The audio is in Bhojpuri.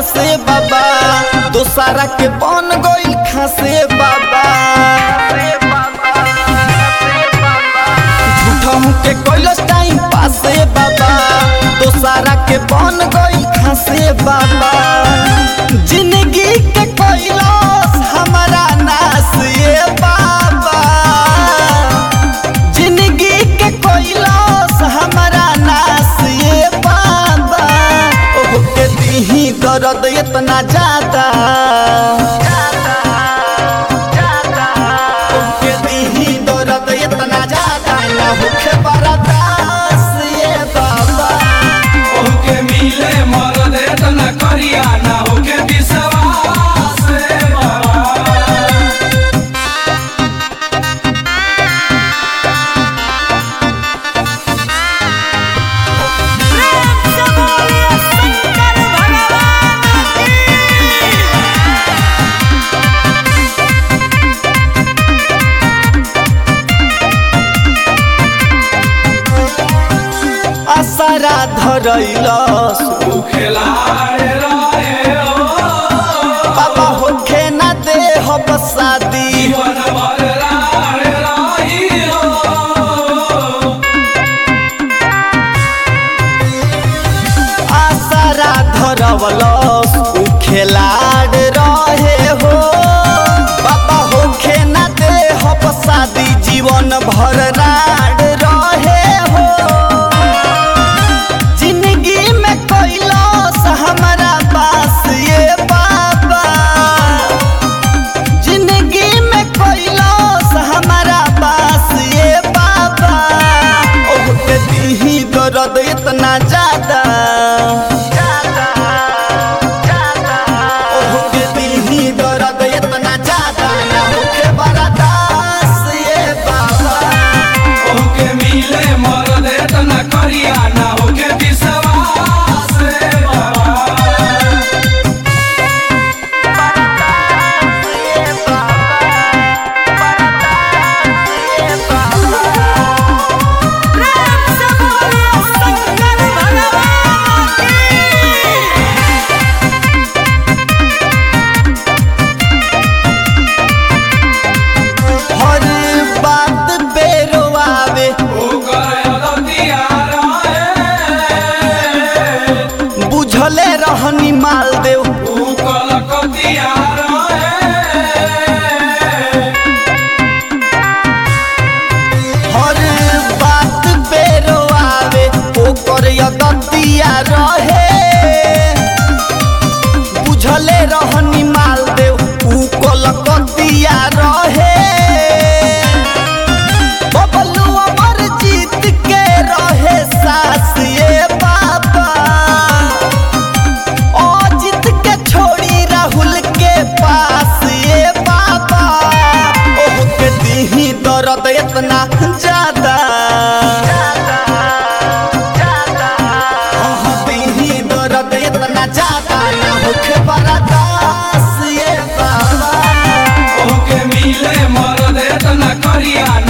पासे बाबा दोसारा के बन गइल खासे बाबा झूठहू के कैलस टाइम पासे बाबा दोसारा के बन गइल खासे बाबा जिंदगी के कैलस हमारा नास ये बाबा जिंदगी के कैलस हमारा नास ये बाबा ओह के दीही दर्द इतना ज्यादा ओह के दीही दर्द इतना ज्यादा ना होखे बर्दास ये बाबा ओके मिले मरद एतना करिया ना होके विश्वास रे बाबा असरा धरैलस खेलाए रहे हो बाबा होखे ना दे हब शादी जीवन भर राहे रही हो आसरा धरवलस उ खेलाड़ रहे हो बाबा होखे ना दे हब शादी जीवन भर राड रहे हो जिंदगी में कैलस हमारा पास ये बाबा जिंदगी में कैलस हमारा पास ये बाबा ओह के दीही दर्द इतना ज्यादा ओह के दीही दर्द इतना ज्यादा ना होखे बर्दास ये बाबा ओके मिले मरद एतना करिया ना होके विश्वास रे बाबा हर बात बेरोआवे ओकर अदतिया रहे बुझले रहनी माल देव ऊ कलकतिया रहे हर बात बेरोआवे ओकर यदतिया रहे बुझले रहनी माल देव ऊ कलकतिया रहे बबलू अमर जीत के रहे सास ये बाबा अजित के छोड़ी राहुल के पास ये बाबा ओह के दीही दर्द इतना ज्यादा ओह दीही दर्द इतना ज्यादा ना होखे बर्दास ये बाबा ओके मिले मरद एतना करिया